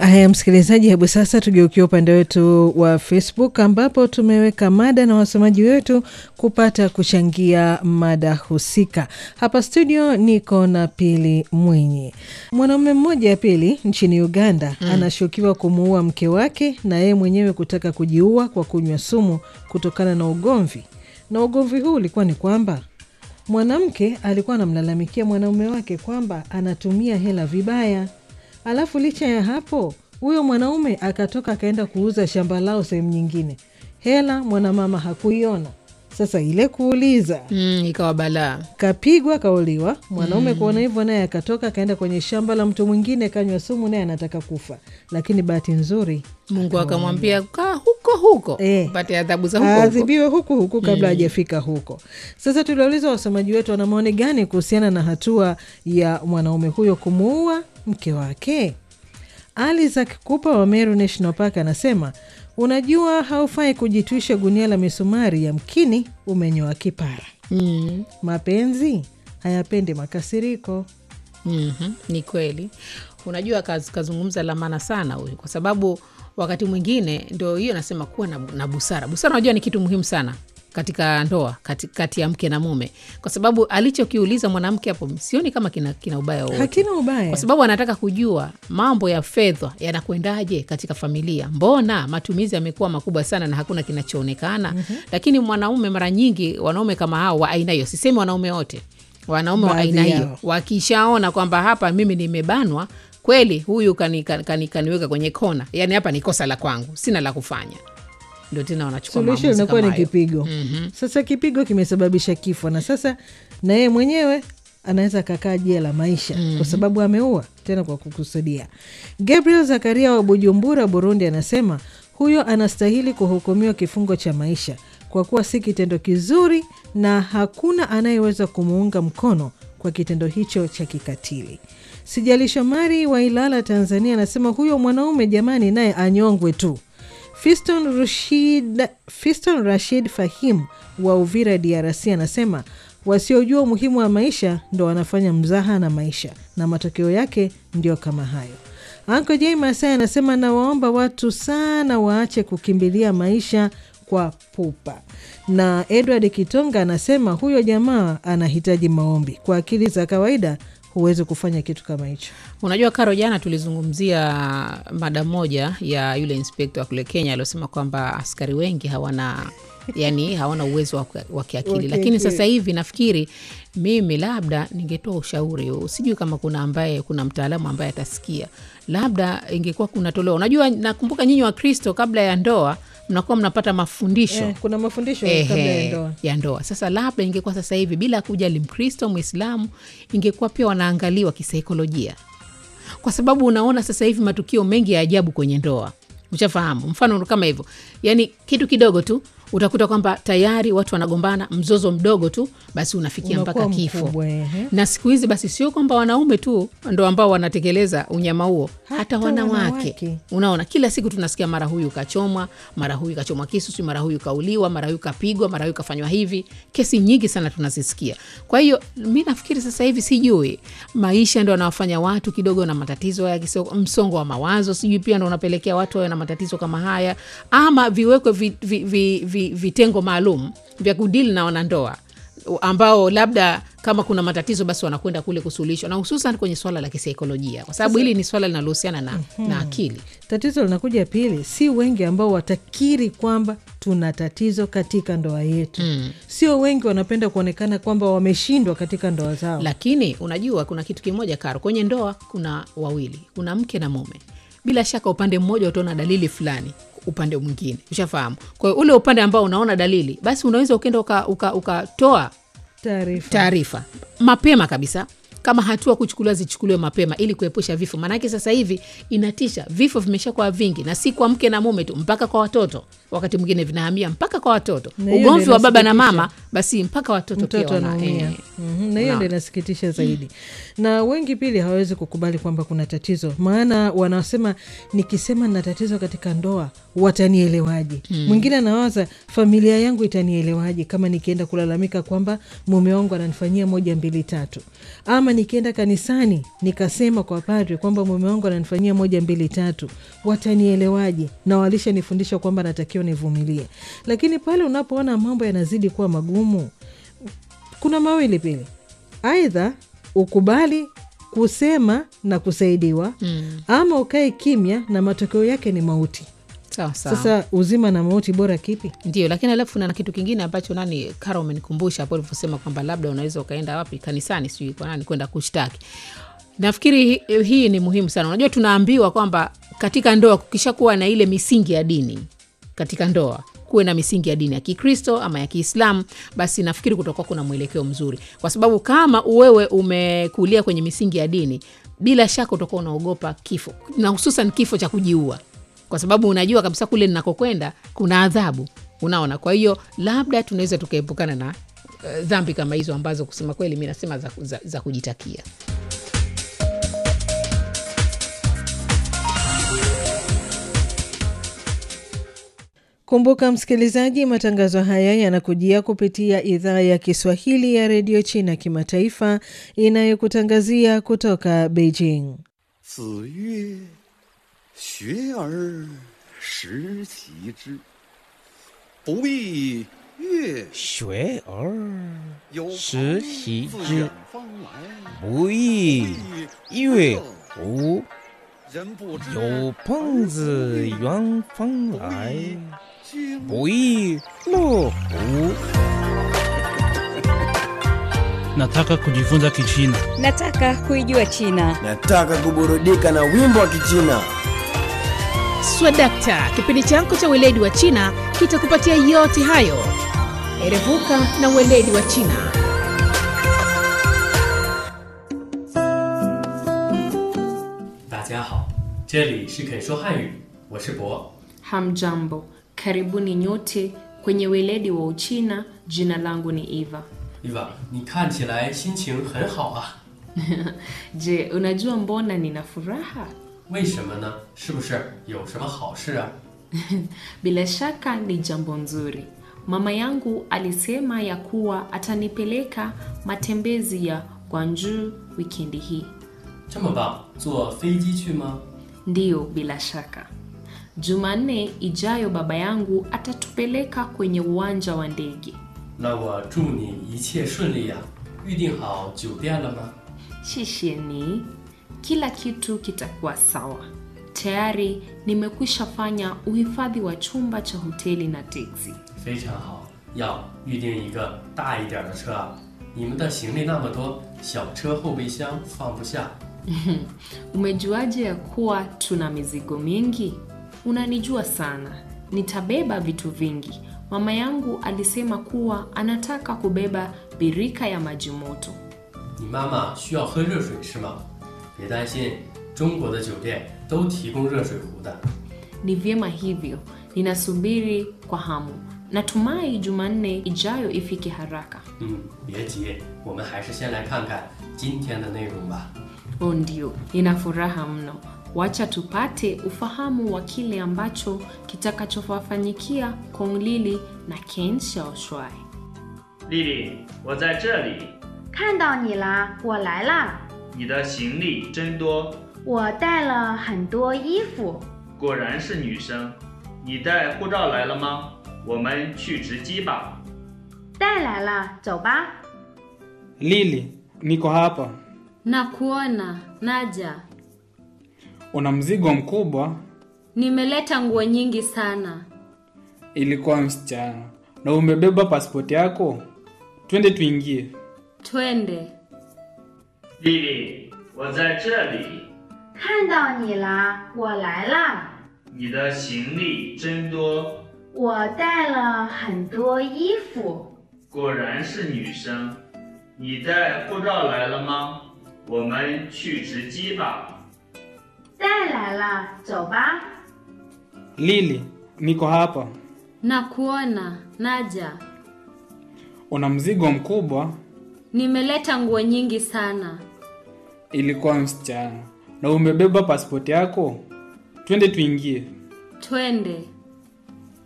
Haya, msikilizaji, hebu sasa tugeukia upande wetu wa Facebook ambapo tumeweka mada na wasomaji wetu kupata kuchangia mada husika. Hapa studio niko na Pili Mwinyi. Mwanaume mmoja Pili nchini Uganda mm. anashukiwa kumuua mke wake na yeye mwenyewe kutaka kujiua kwa kunywa sumu kutokana na ugomvi, na ugomvi huu ulikuwa ni kwamba mwanamke alikuwa anamlalamikia mwanaume wake kwamba anatumia hela vibaya. Alafu licha ya hapo, huyo mwanaume akatoka akaenda kuuza shamba lao sehemu nyingine, hela mwanamama hakuiona. Sasa ile kuuliza Mm, ikawa balaa. kapigwa kauliwa. Mwanaume kuona hivyo, naye akatoka akaenda kwenye shamba la mtu mwingine, kanywa sumu, naye anataka kufa, lakini bahati nzuri Mungu akamwambia kaa huko huko Eh. upate adhabu za huko huko. aadhibiwe huku huku kabla hajafika huko. Sasa tuliwauliza wasomaji wetu wana maoni gani kuhusiana na hatua ya mwanaume huyo kumuua mke wake. Isaac Kupa wa Meru National Park anasema unajua, haufai kujitwisha gunia la misumari, yamkini umenyoa kipara. Mm. Mapenzi hayapendi makasiriko. Mhm, ni kweli. Unajua kaz, kazungumza la maana sana huyu, kwa sababu wakati mwingine ndo hiyo nasema kuwa na, na busara. Busara unajua ni kitu muhimu sana katika ndoa kati, kati ya mke na mume, kwa sababu alichokiuliza mwanamke hapo sioni kama kina, kina ubaya wowote Hakina ubaya. kwa sababu anataka kujua mambo ya fedha yanakwendaje katika familia. Mbona matumizi yamekuwa makubwa sana na hakuna kinachoonekana? Lakini mwanaume, mara nyingi wanaume kama hao wa aina hiyo, sisemi wanaume wote, wanaume wa Baadhi aina hiyo yao. wakishaona kwamba hapa mimi nimebanwa kweli, huyu kani, kani, kani, kaniweka kwenye kona, yani hapa ni kosa la kwangu, sina la kufanya, ndio tena wanachukua suluhisho maamuzi linakuwa kama ni hayo. kipigo. Sasa kipigo kimesababisha kifo, na sasa na yeye mwenyewe anaweza kakaa jela maisha kwa sababu ameua tena kwa kukusudia. Gabriel Zakaria wa Bujumbura, Burundi, anasema huyo anastahili kuhukumiwa kifungo cha maisha kwa kuwa si kitendo kizuri na hakuna anayeweza kumuunga mkono kwa kitendo hicho cha kikatili. Sijali Shomari wa Ilala, Tanzania, anasema huyo mwanaume jamani, naye anyongwe tu. Fiston Rashid, Fiston Rashid Fahim wa Uvira DRC anasema wasiojua umuhimu wa maisha ndo wanafanya mzaha na maisha na matokeo yake ndio kama hayo. Anko J Masai anasema nawaomba watu sana waache kukimbilia maisha kwa pupa. Na Edward Kitonga anasema huyo jamaa anahitaji maombi. Kwa akili za kawaida huwezi kufanya kitu kama hicho. Unajua Karo, jana tulizungumzia mada moja ya yule inspekta wa kule Kenya aliosema kwamba askari wengi hawana yani hawana uwezo wa wa Wa kiakili, kiakili. lakini sasa hivi nafikiri mimi labda ningetoa ushauri huu, sijui kama kuna ambaye kuna mtaalamu ambaye atasikia, labda ingekuwa kunatolewa. Unajua, nakumbuka nyinyi wa Kristo kabla ya ndoa mnakuwa mnapata mafundisho Eh, kuna mafundisho Ehe, kabla ya ndoa. ya ndoa. Sasa labda ingekuwa sasa hivi bila kujali Mkristo Mwislamu, ingekuwa pia wanaangaliwa kisaikolojia, kwa sababu unaona sasa hivi matukio mengi ya ajabu kwenye ndoa, ushafahamu. Mfano kama hivyo, yani kitu kidogo tu utakuta kwamba tayari watu wanagombana, mzozo mdogo tu basi unafikia Unakuwa mpaka kifo mkubwa, ehe. na siku hizi basi sio kwamba wanaume tu ndo ambao wanatekeleza unyama huo, hata, Hata wanawake. wanawake. Unaona, kila siku tunasikia mara huyu kachomwa, mara huyu kachomwa kisu, si mara huyu kauliwa, mara huyu kapigwa, mara huyu kafanywa hivi. Kesi nyingi sana tunazisikia. Kwa hiyo mi nafikiri sasa hivi, sijui maisha ndo anawafanya watu kidogo na matatizo ya kiso- msongo wa mawazo, sijui pia ndo unapelekea watu wawe na matatizo kama haya, ama viwekwe vi, vi, vi, vi, vitengo maalum vya kudili na wanandoa ambao labda kama kuna matatizo basi wanakwenda kule kusuluhishwa, na hususan kwenye swala la kisaikolojia, kwa sababu hili ni swala linalohusiana na, na akili. Tatizo linakuja pili, si wengi ambao watakiri kwamba tuna tatizo katika ndoa yetu. Sio wengi wanapenda kuonekana kwamba wameshindwa katika ndoa zao. Lakini unajua kuna kitu kimoja Karo, kwenye ndoa kuna wawili, kuna mke na mume. Bila shaka upande mmoja utaona dalili fulani, upande mwingine ushafahamu. Kwa hiyo ule upande ambao unaona dalili, basi unaweza ukenda ukatoa uka, ukatoa Taarifa taarifa mapema kabisa kama hatua kuchukuliwa zichukuliwe mapema ili kuepusha vifo. Maanake sasa hivi inatisha, vifo vimeshakuwa vingi, na si kwa mke na mume tu, mpaka kwa watoto. Wakati mwingine vinahamia mpaka kwa watoto, Na hiyo ugomvi ndio wa baba na inasikitisha. mama, basi mpaka watoto pia mtoto wana- anaumia. eh, Mhm, na hiyo Naam. ndo inasikitisha zaidi, na wengi pili hawawezi kukubali kwamba kuna tatizo, maana wanasema nikisema nina tatizo katika ndoa watanielewaje mwingine anawaza familia yangu itanielewaje kama nikienda kulalamika kwamba mume wangu ananifanyia moja mbili tatu ama nikienda kanisani nikasema kwa padre kwamba mume wangu ananifanyia moja mbili tatu watanielewaje na walishanifundisha kwamba natakiwa nivumilie lakini pale unapoona mambo yanazidi kuwa magumu kuna mawili pili aidha ukubali kusema na kusaidiwa mm. ama ukae kimya na matokeo yake ni mauti sawa sawa sasa uzima na mauti bora kipi ndio lakini alafu na kitu kingine ambacho nani kara umenikumbusha hapo ulivyosema kwamba labda unaweza ukaenda wapi kanisani sijui kwa nani kwenda kushtaki nafikiri hi- hii ni muhimu sana unajua tunaambiwa kwamba katika ndoa kukishakuwa na ile misingi ya dini katika ndoa kuwe na misingi ya dini ya kikristo ama ya kiislamu basi nafikiri kutokuwa kuna mwelekeo mzuri kwa sababu kama wewe umekulia kwenye misingi ya dini bila shaka utakuwa unaogopa kifo na hususan kifo cha kujiua kwa sababu unajua kabisa kule ninakokwenda kuna adhabu unaona kwa hiyo labda tunaweza tukaepukana na uh, dhambi kama hizo ambazo kusema kweli mi nasema za, za, za kujitakia kumbuka msikilizaji matangazo haya yanakujia kupitia idhaa ya kiswahili ya redio china kimataifa inayokutangazia kutoka beijing 子曰：“学而时齐之，不亦乐学而有时朋习自之远方来， 不亦乐乎？ 人不知有朋自远方来， 君不亦乐乎？ Nataka kujifunza Kichina. Nataka kuijua China. Nataka kuburudika na wimbo wa Kichina. swadakta kipindi chako cha weledi wa china kitakupatia yote hayo erevuka na weledi wa china 大家好，这里是肯说汉语，我是博。 Hamjambo, karibuni nyote kwenye weledi wa Uchina. Jina langu ni Eva. 伊娃，你看起来心情很好啊， Je, unajua mbona nina furaha? 为什么呢？是不是有什么好事啊？ Bila shaka ni jambo nzuri. Mama yangu alisema ya kuwa atanipeleka matembezi ya Gwangju wikendi hii. 这么棒，坐飞机去吗？ Ndiyo, bila shaka. Jumanne ijayo baba yangu atatupeleka kwenye uwanja wa ndege. 那我祝你一切顺利呀、预定好酒店了吗？ Shisheni, kila kitu kitakuwa sawa. Tayari nimekwisha fanya uhifadhi wa chumba cha hoteli na teksi. 非常好，要预定一个大一点的车啊。你们的行李那么多，小车后备箱放不下。 Umejuaje ya kuwa tuna mizigo mingi? Unanijua sana, nitabeba vitu vingi. Mama yangu alisema kuwa anataka kubeba birika ya maji moto. 你妈妈需要喝热水是吗？别担心，中国的酒店都提供热水壶的。 Ni vyema hivyo, ninasubiri kwa hamu. Natumai Jumanne ijayo ifike haraka. 嗯，别急，我们还是先来看看今天的内容吧。 Oh, ndio, nina furaha mno. Wacha tupate ufahamu wa kile ambacho kitakachowafanyikia Kong Lili na Ken Xiaoshuai. 丽丽，我在这里。 看到你啦，我来啦。 你的行李真多， 我带了很多衣服。 果然是女生。你带护照来了吗？我们去值机吧。 带来了，走吧。 Lili, niko hapa. Nakuona, naja. Una mzigo mkubwa. Nimeleta nguo nyingi sana. Ilikuwa msichana. Na umebeba pasipoti yako? Twende tuingie. Twende. 丽丽，我在这里。 看到你啦，我来啦。 你的行李真多， 我带了很多衣服。 果然是女生。你带护照来了吗？我们去值机吧。 带来了，走吧。 Lili, niko hapa. Nakuona, naja. Una mzigo mkubwa. Nimeleta nguo nyingi sana. Ilikuwa msichana. Na umebeba pasipoti yako? Twende tuingie. Twende.